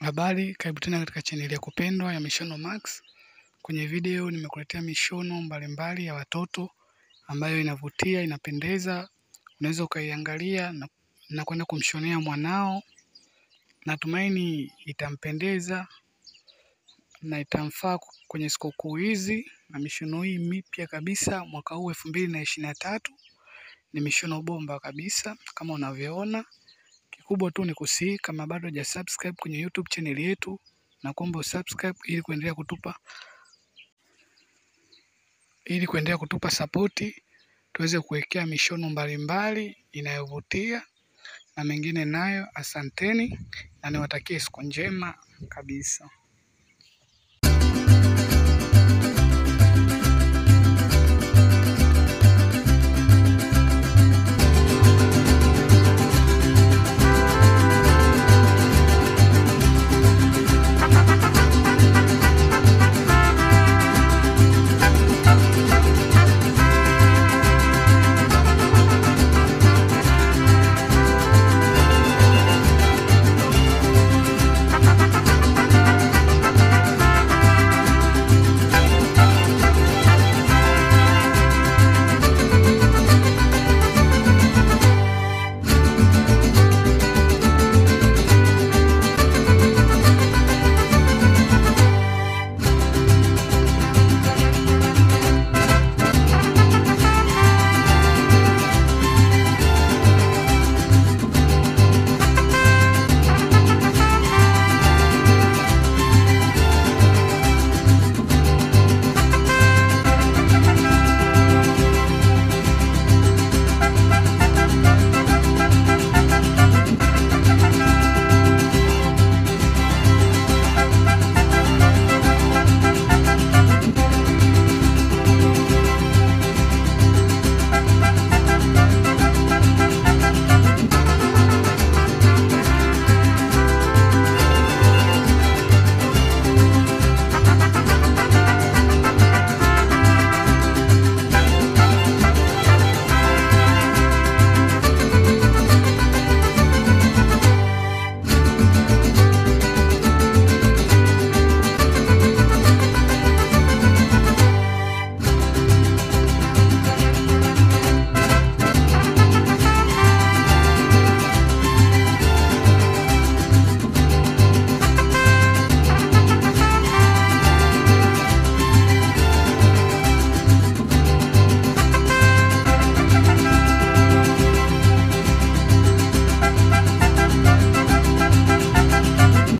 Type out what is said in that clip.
Habari, karibu tena katika chaneli ya kupendwa ya Mishono Max. Kwenye video nimekuletea mishono mbalimbali ya watoto ambayo inavutia, inapendeza. Unaweza ukaiangalia na, na kwenda kumshonea mwanao. Natumaini itampendeza na itamfaa kwenye sikukuu hizi, na mishono hii mipya kabisa mwaka huu elfu mbili na ishirini na tatu ni mishono bomba kabisa kama unavyoona. Kikubwa tu ni kusii, kama bado haja subscribe kwenye YouTube channel yetu, na kuomba usubscribe ili kuendelea kutupa ili kuendelea kutupa sapoti, tuweze kuwekea mishono mbalimbali inayovutia na mengine nayo. Asanteni na niwatakie siku njema kabisa.